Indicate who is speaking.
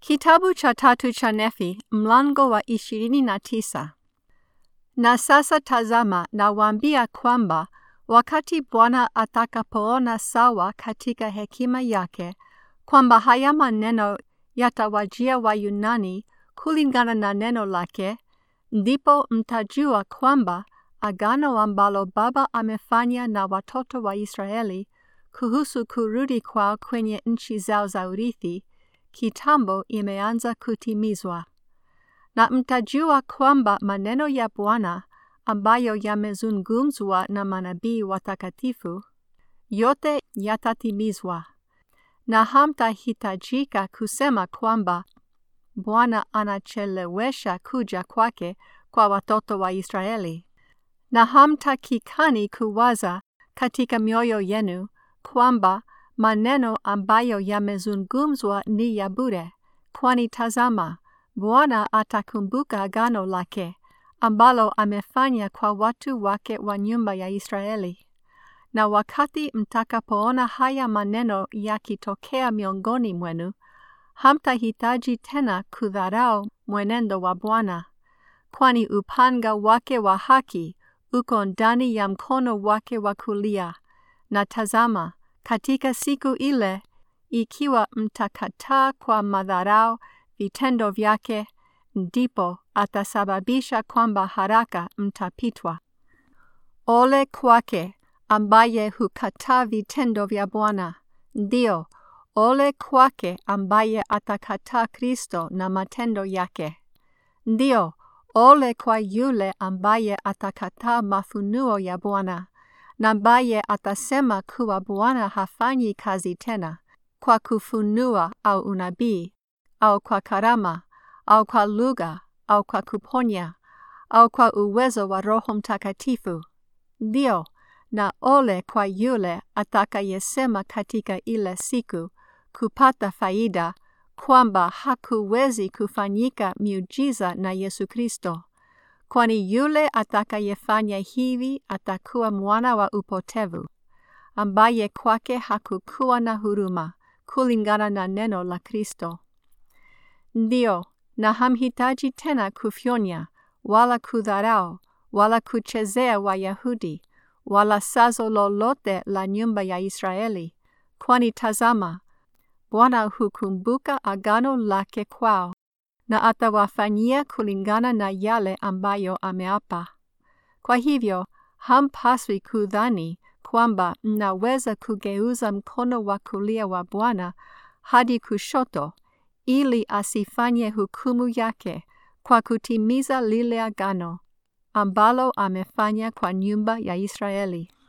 Speaker 1: Kitabu cha tatu cha Nefi, mlango wa ishirini na tisa. Na sasa tazama, nawaambia kwamba wakati Bwana atakapoona sawa katika hekima yake kwamba haya maneno yatawajia Wayunani kulingana na neno lake, ndipo mtajua kwamba agano ambalo Baba amefanya na watoto wa Israeli kuhusu kurudi kwao kwenye nchi zao za urithi kitambo imeanza kutimizwa. Na mtajua kwamba maneno ya Bwana ambayo yamezungumzwa na manabii watakatifu yote yatatimizwa, na hamtahitajika kusema kwamba Bwana anachelewesha kuja kwake kwa watoto wa Israeli, na hamtakikani kuwaza katika mioyo yenu kwamba maneno ambayo yamezungumzwa ni ya bure, kwani tazama, Bwana atakumbuka agano lake ambalo amefanya kwa watu wake wa nyumba ya Israeli. Na wakati mtakapoona haya maneno yakitokea miongoni mwenu, hamtahitaji tena kudharau mwenendo wa Bwana, kwani upanga wake wa haki uko ndani ya mkono wake wa kulia. Na tazama, katika siku ile, ikiwa mtakataa kwa madharau vitendo vyake, ndipo atasababisha kwamba haraka mtapitwa. Ole kwake ambaye hukataa vitendo vya Bwana, ndio ole kwake ambaye atakataa Kristo na matendo yake. Ndio ole kwa yule ambaye atakataa mafunuo ya Bwana na ambaye atasema kuwa Bwana hafanyi kazi tena kwa kufunua au unabii au kwa karama au kwa lugha au kwa kuponya au kwa uwezo wa Roho Mtakatifu. Ndio, na ole kwa yule atakayesema katika ile siku kupata faida kwamba hakuwezi kufanyika miujiza na Yesu Kristo, kwani yule atakayefanya hivi atakuwa mwana wa upotevu, ambaye kwake hakukuwa na huruma kulingana na neno la Kristo. Ndio, na hamhitaji tena kufyonya wala kudharau wala kuchezea Wayahudi wala sazo lolote la nyumba ya Israeli, kwani tazama, Bwana hukumbuka agano lake kwao na atawafanyia kulingana na yale ambayo ameapa. Kwa hivyo hampaswi kudhani kwamba mnaweza kugeuza mkono wa kulia wa Bwana hadi kushoto ili asifanye hukumu yake kwa kutimiza lile agano ambalo amefanya kwa nyumba ya Israeli.